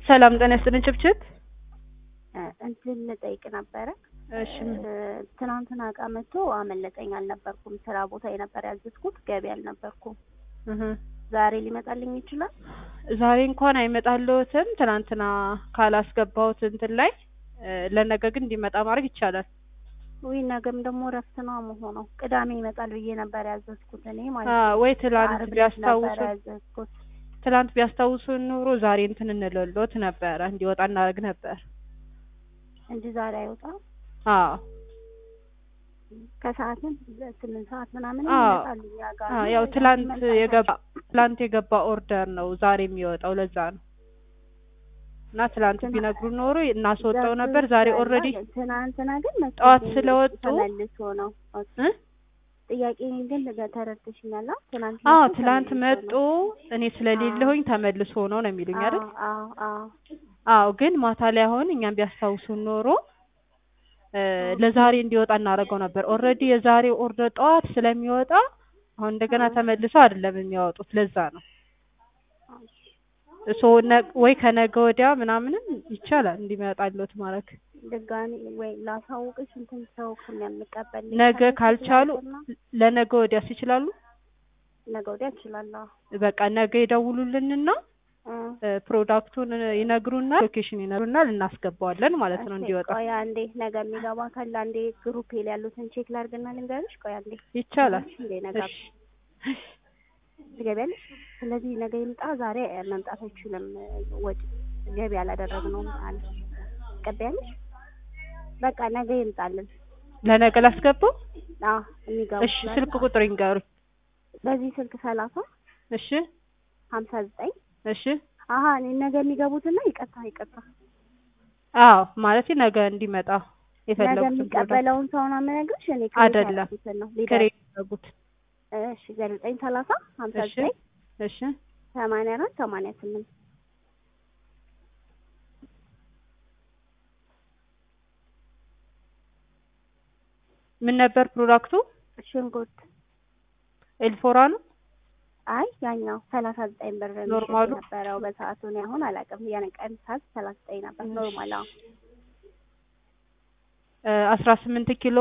ሰላም ጤና ይስጥልኝ ችብችብ። እንትን ልጠይቅ ነበረ። እሺ ትናንትና እቃ መጥቶ አመለጠኝ፣ አልነበርኩም። ስራ ቦታ የነበር ያዘዝኩት፣ ገቢ አልነበርኩም። እህ ዛሬ ሊመጣልኝ ይችላል? ዛሬ እንኳን አይመጣልዎትም። ትናንትና ካላስገባሁት እንትን ላይ እ ለነገ ግን እንዲመጣ ማድረግ ይቻላል። ውይ ነገም ደግሞ እረፍት ነው መሆነው። ቅዳሜ ይመጣል ብዬ ነበር ያዘዝኩት እኔ ማለት አ ነው። ወይ ትላንት ዓርብ ዕለት ቢያስታውሱ ነበር ያዘዝኩት። ትላንት ቢያስታውሱ ኑሮ ዛሬ እንትን እንልሎት ነበረ እንዲወጣ እናደርግ ነበር። እንጂ ዛሬ አይወጣም። አዎ ከሰዓትም ስምንት ሰዓት ምናምን አዎ ይመጣል እኛ ጋር አዎ ነው። ያው ትላንት ይመጣል። የገባ ትላንት የገባ ኦርደር ነው ዛሬ የሚወጣው ለዛ ነው። እና ትላንት ትናንት ቢነግሩ ኖሮ እናስወጣው ነበር። ዛሬ ኦልሬዲ ትናንትና ግን መጥቶ ጠዋት ግን ስለወጡ ተመልሶ ነው። ኦኬ። እ ጥያቄ ግን ልገ- ተረድተሽኛል? አዎ ትናንት አዎ መጥቶ ትላንት ተመልሶ መጡ። ነው። እኔ ስለሌለሁኝ ተመልሶ ነው ነው የሚሉኝ አይደል? አዎ አዎ አዎ አዎ ግን ማታ ላይ አሁን እኛም ቢያስታውሱን ኖሮ እ ለዛሬ እንዲወጣ እናደርገው ነበር። ኦልሬዲ የዛሬ ኦርደር ጠዋት ስለሚወጣ አሁን እንደገና ተመልሰው አይደለም የሚያወጡት። ለዛ ነው እሶ ወይ ከነገ ወዲያ ምናምንም ይቻላል እንዲመጣልዎት ማድረግ። ድጋሚ ወይ ላሳውቅሽ እንትን ሰው ከሚያምቀበል ነገ ካልቻሉ ለነገ ወዲያስ ይችላሉ? ነገ ወዲያ እችላለሁ። በቃ ነገ ይደውሉልንና እ እ ፕሮዳክቱን ይነግሩና ሎኬሽን ይነግሩና እናስገባዋለን ማለት ነው እሺ፣ እንዲወጣ ቆይ አንዴ ነገ የሚገባ ካለ አንዴ ግሩፕ ላይ ያሉትን ቼክ ላድርግና ልንገርሽ። ቆይ አንዴ ይቻላል። እንዴ ነገ እሺ ትገቢያለሽ? ስለዚህ ነገ ይምጣ። ዛሬ መምጣት አይችልም። ወጪ ገቢ አላደረግነውም አለ። ትቀበያለሽ? በቃ ነገ ይምጣልን። ለነገ ላስገባው። አዎ የሚገባ እሺ ስልክ ቁጥር ይንገሩኝ። በዚህ ስልክ ሰላሳ እሺ ሀምሳ ዘጠኝ እሺ አሀ እኔ ነገ የሚገቡትና ይቀጣ ይቀጣ አዎ ማለት ነገ እንዲመጣ ነገ የፈለጉትን ፕሮዳክት የሚቀበለውን ሰው ነው የምነግርሽ። እኔ ክሬት አይደለም። ያደረጉትን ነው ሊደር ክሬት ያደረጉት። እሺ ዘጠኝ ሰላሳ ሀምሳ እሺ ዘጠኝ እሺ ሰማንያ አራት ሰማንያ ስምንት ምን ነበር ፕሮዳክቱ? ሽንኩርት ኤልፎራ ነው። አይ ያኛው ሰላሳ ዘጠኝ ብር የሚሸጥ ኖርማሉ? ነበረው በሰዓቱ። እኔ አሁን አላውቅም። ያን ቀን ሰዓት ሰላሳ ዘጠኝ ነበር ኖርማል። አዎ አስራ ስምንት ኪሎ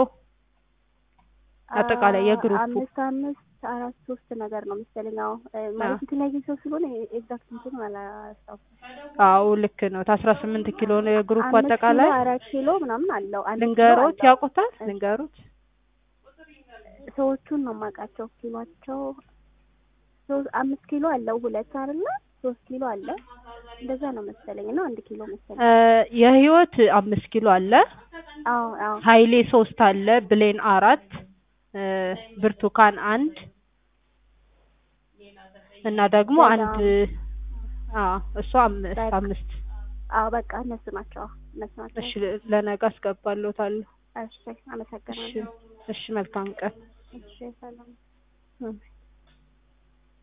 አጠቃላይ የግሩፑ አምስት አምስት አራት ሶስት ነገር ነው መሰለኝ። አዎ እ ማለት የተለያየ ሰው ስለሆነ ኤግዛክት እንትኑን አላስታውስም። አዎ ልክ ነው። አስራ ስምንት ኪሎ ነው የግሩፑ አምስት አጠቃላይ። ኪሎ አራት ኪሎ ምናምን አለው። አንድ ኪሎ ልንገሮት አለው። ያውቁታል? ልንገሮት ሰዎቹን ነው የማውቃቸው። ኪሏቸው ሶስት አምስት ኪሎ አለው ሁለት አይደለ? ሶስት ኪሎ አለ እንደዛ ነው መሰለኝ እና አንድ ኪሎ መሰለኝ። እ የህይወት አምስት ኪሎ አለ። አዎ አዎ ሀይሌ ሶስት አለ። ብሌን አራት እ ብርቱካን አንድ እና ደግሞ ሌላ? አንድ አዎ እሷ አምስት በቃ። አምስት አዎ በቃ እነሱ ናቸው። አዎ እነሱ ናቸው። እሺ ለነገ አስገባለታለሁ። እሺ አመሰግናለሁ። እሺ እሺ መልካም ቀን። እሺ ሰላም እም።